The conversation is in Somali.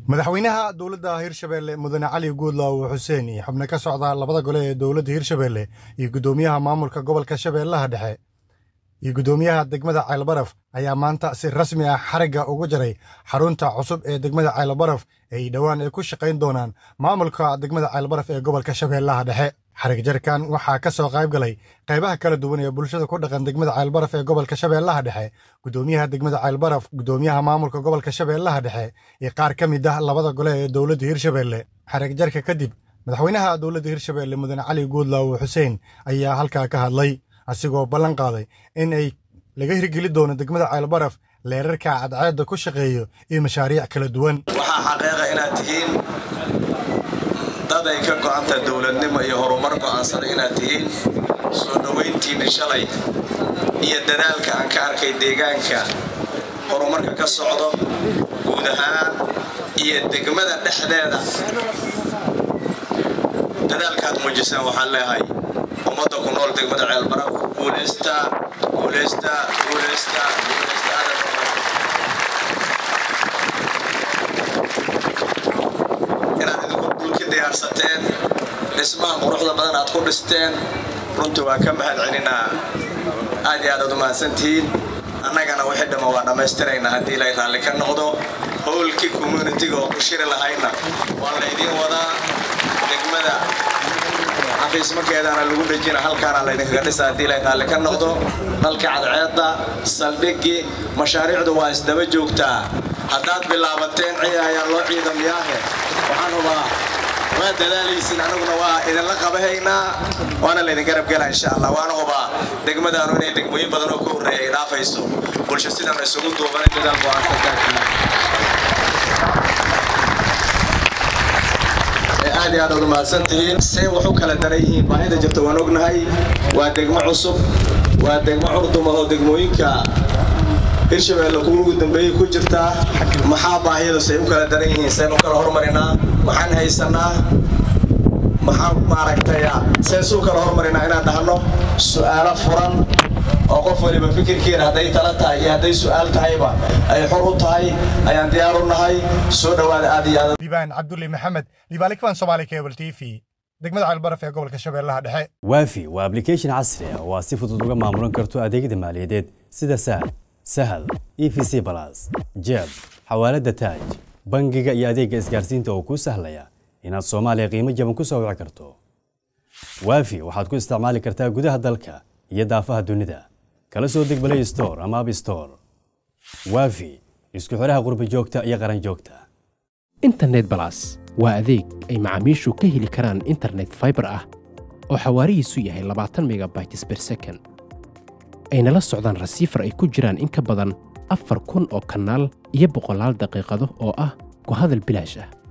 madaxweynaha dowladda hirshabeelle mudane cali guudlaaw xuseen iyo xubno ka socda labada gole ee dowladda hirshabeelle iyo guddoomiyaha maamulka gobolka shabeellaha dhexe iyo guddoomiyaha degmada ceelbaraf ayaa maanta si rasmi ah xarigga ugu jaray xarunta cusub ee degmada ceelbaraf ay dhowaan ay ku shaqayn doonaan maamulka degmada ceelbaraf ee gobolka shabeellaha dhexe xarig jarkan waxaa ka soo qayb galay qaybaha kala duwan ee bulshada ku dhaqan degmada ceelbaraf ee gobolka shabeellaha dhexe guddoomiyaha degmada ceelbaraf guddoomiyaha maamulka gobolka shabeellaha dhexe iyo qaar ka mid ah labada gole ee dowladda hirshabeelle xarig jarka kadib madaxweynaha dowladda hirshabeelle mudane cali guudlaaw xuseen ayaa halkaa ka hadlay asigoo ballan qaaday in ay laga hirgeli doono degmada ceelbaraf leerarka cadceedda ku shaqeeyo iyo mashaariic kala duwan waxaa xaqiiqa inaad tihiin dad ay ka go'anta dowladnimo iyo horumar go'aansada inaad tihiin soo dhowayntiinni shalay iyo dadaalka aan ka arkay deegaanka horumarka ka socdo guud ahaan iyo degmada dhexdeeda dadaalkaad muujisaan waxaan leehay ummadda ku nool degmada ceelbaraf guulaysta guulaysta guulaysta guulaysta inaad idinku dhulki diyaarsateen dhismaha quruxda badan aad ku dhisteen runtii waa ka mahad celinaa aad iyo aad aad u mahadsantihiin annagana wixii dhamma waa dhammaystiraynaa haddii ilay raalli ka noqdo howlkii communitiga oo ku shiri lahayna waa laydiin wadaa degmada xafiismakeedaana lagu dhejina halkaana laydinkaga dhisa haddii ilay raalli ka noqdo dhalka cadceedda saldhigii mashaariicdu waa isdaba joogtaa haddaad bilaabateen ciya ayaa loo ciidamyaahe waxaan hubaa waa dadaalaysin anaguna waa idinla qabahaynaa waana laydin garab gela insha allah waana hubaa degmadaanu inay degmooyin badan oo ka horreeya ay dhaafayso bulsho sidan isugu duubanay dadaal go-aansantaagii aad iyo aad aad umahadsantihiin see wax u kala daran yihiin baahida jirta waan ognahay waa degmo cusub waa degmo curduma oo degmooyinka hirshabeelle kuwa ugu dambeeyey ku jirtaa maxaa baahiyadu say u kala daran yihiin seen u kala hormarinaa maxaan haysanaa maxaan maaragtay seen suu kala hormarinaa inaan dhahno su'aalo furan oo qof waliba fikirkeena hadday tala tahay iyo hadday su'aal tahayba ay xor u tahay ayaan diyaar u nahay soo dhowaada aad iyo aad liibaan cabdulle maxamed liibaalikfan soomaali cable t v degmada ceelbaraf ee gobolka shabeellaha dhexe waafi waa application casri ah oo aad si fudud uga maamulan karto adeegyada maaliyadeed sida sahal sahal e v c balas jeeb xawaalada taaj bangiga iyo adeegga isgaarsiinta oo kuu sahlaya inaad soomaaliya qiimo jaban ku soo wici karto waafi waxaad ku isticmaali kartaa gudaha dalka iyo daafaha dunida kala soo deg balay store ama ab store waafi isku xidhaha qurbi joogta iyo qaran joogta internet balas waa adeeg ay macaamiishu ka heli karaan internet faibar ah oo xawaarihiisu yahay labaatan megabytes ber second ayna la socdaan rasiifar ay ku jiraan in ka badan afar kun oo kanaal iyo boqolaal daqiiqado oo ah ku hadal bilaash ah